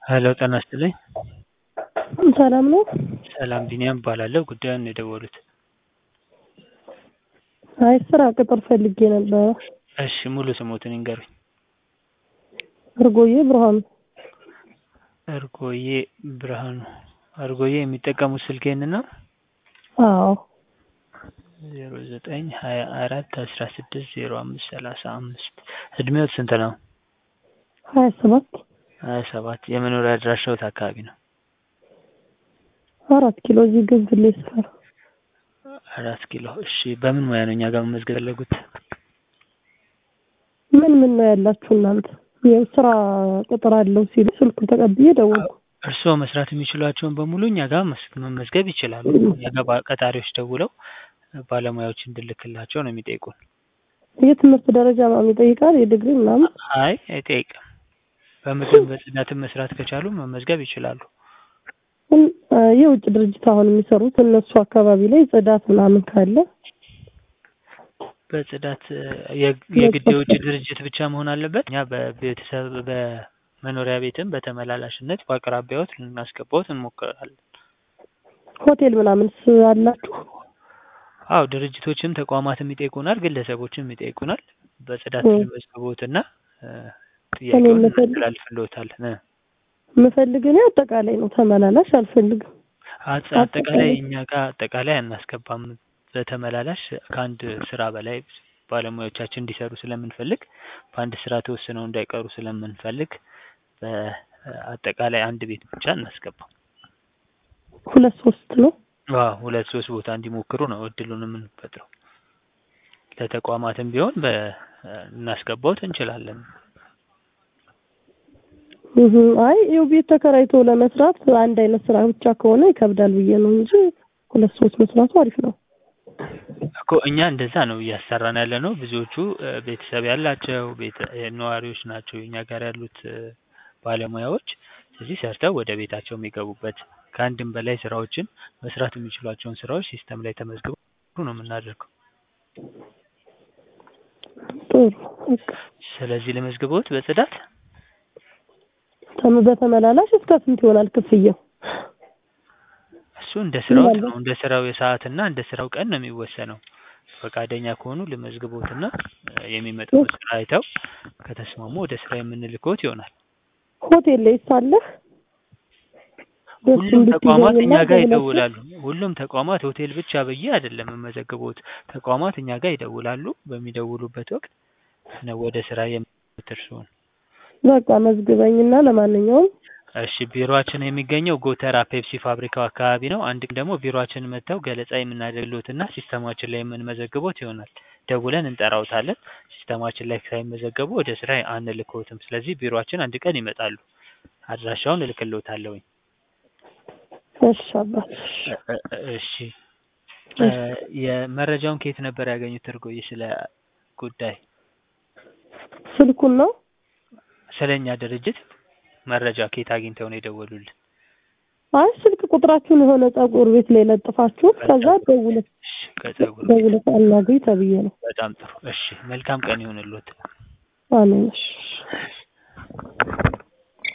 ሄሎ ጤና ይስጥልኝ። ሰላም ነው? ሰላም ቢኒያም እባላለሁ። ጉዳዩን ነው የደወሉት? አይ ስራ ቅጥር ፈልጌ ነበረ። እሺ ሙሉ ስሞትን ይንገሩኝ? እርጎዬ ብርሃኑ። እርጎዬ ብርሃኑ። እርጎዬ የሚጠቀሙት ስልክ ይሄንን ነው? አዎ ዜሮ ዘጠኝ ሀያ አራት አስራ ስድስት ዜሮ አምስት ሰላሳ አምስት እድሜዎት ስንት ነው? ሀያ ሰባት ሀያ ሰባት የመኖሪያ አድራሻዎት አካባቢ ነው? አራት ኪሎ እዚህ ግንፍሌ ሰፈር። አራት ኪሎ እሺ በምን ሙያ ነው እኛ ጋር መመዝገብ የፈለጉት? ምን ምን ነው ያላችሁ እናንተ? የስራ ቅጥር አለው ሲሉ ስልኩን ተቀብዬ ደወልኩ። እርስዎ መስራት የሚችሏቸውን በሙሉ እኛ ጋር መስ- መመዝገብ ይችላሉ። እኛ ጋር ባ- ቀጣሪዎች ደውለው ባለሙያዎች እንድልክላቸው ነው የሚጠይቁን። የትምህርት ደረጃ ምናምን ይጠይቃል? የዲግሪ ምናምን? አይ አይጠይቅም። በምግብ በጽዳትም መስራት ከቻሉ መመዝገብ ይችላሉ። እን- አ፣ የውጭ ድርጅት አሁን የሚሰሩት እነሱ አካባቢ ላይ ጽዳት ምናምን ካለ በጽዳት እ፣ የ- የግድ የውጭ ድርጅት ብቻ መሆን አለበት? እኛ በቤተሰብ በመኖሪያ ቤትም በተመላላሽነት በአቅራቢያዎት ልናስገባዎት እንሞክራለን። ሆቴል ምናምንስ አላችሁ? አዎ ድርጅቶችም ተቋማትም ይጠይቁናል፣ ግለሰቦችም ይጠይቁናል። በጽዳት እ። ልመዝግቦትና እ፣ ጥያቄውን የምፈልግ- እናስተላልፍልዎታለን። እ። የምፈልግ እኔ አጠቃላይ ነው፣ ተመላላሽ አልፈልግም። አጠ- አጠቃላይ እኛ ጋር አጠቃላይ አናስገባም። በተመላላሽ ከአንድ ስራ በላይ ባለሙያዎቻችን እንዲሰሩ ስለምንፈልግ በአንድ ስራ ተወስነው እንዳይቀሩ ስለምንፈልግ በአጠቃላይ አንድ ቤት ብቻ እናስገባም። ሁለት ሶስት ነው። አዎ ሁለት ሶስት ቦታ እንዲሞክሩ ነው እድሉን የምንፈጥረው። ለተቋማትም ቢሆን በ እናስገባዎት እንችላለን። እህ፣ አይ ይኸው ቤት ተከራይቶ ለመስራት አንድ አይነት ስራ ብቻ ከሆነ ይከብዳል ብዬ ነው እንጂ ሁለት ሶስት መስራቱ አሪፍ ነው። እኮ እኛ እንደዛ ነው እያሰራን ያለ ነው። ብዙዎቹ እ፣ ቤተሰብ ያላቸው ቤተ እ፣ ነዋሪዎች ናቸው እኛ ጋር ያሉት እ፣ ባለሙያዎች። ስለዚህ ሰርተው ወደ ቤታቸው የሚገቡበት ከአንድም በላይ ስራዎችን መስራት የሚችሏቸውን ስራዎች ሲስተም ላይ ተመዝግበው ነው የምናደርገው። ጥሩ በቃ ስለዚህ ለመዝግቦት በጽዳት ተም- በተመላላሽ እስከ ስንት ይሆናል ክፍያው? እሱ እንደ ስራው ምናልባት- ነው እንደ ስራው የሰዓትና እንደ ስራው ቀን ነው የሚወሰነው። ፈቃደኛ ከሆኑ ልመዝግቦትና እ፣ የሚመጣውን ስራ አይተው ከተስማሙ ወደ ስራ የምንልክዎት ይሆናል። ሆቴል ላይ ሳለህ ሁሉም ተቋማት እኛ ጋር ይደውላሉ። ሁሉም ተቋማት ሆቴል ብቻ ብዬ አይደለም የምመዘግቦት። ተቋማት እኛ ጋር ይደውላሉ። በሚደውሉበት ወቅት ነው ወደ ስራ የምንልክዎት እርስዎን። በቃ መዝግበኝና ለማንኛውም እሺ ቢሮአችን የሚገኘው ጎተራ ፔፕሲ ፋብሪካው አካባቢ ነው። አንድ ቀን ደግሞ ቢሮአችን መጥተው ገለጻ የምናደርግልዎትና ሲስተማችን ላይ የምንመዘግቦት ይሆናል። ደውለን እንጠራዎታለን። ሲስተማችን ላይ ሳይመዘገቡ ወደ ስራ አንልክዎትም። ስለዚህ ቢሮአችን አንድ ቀን ይመጣሉ። አድራሻውን እልክልዎታለሁኝ። እሺ አባት እ- እ- እሺ እ፣ የመረጃውን ከየት ነበር ያገኙት እርጎዬ? ስለ ጉዳይ ስልኩን ነው ስለ እኛ ድርጅት መረጃ ከየት አግኝተው ነው የደወሉልን? አይ ስልክ ቁጥራችሁን የሆነ ፀጉር ቤት ላይ ለጥፋችሁ ከዛ ደውለት እሺ ከፀጉር ደውለት አናግኝ ተብዬ ነው። በጣም ጥሩ። እሺ መልካም ቀን ይሁንልዎት። አሜን። እሺ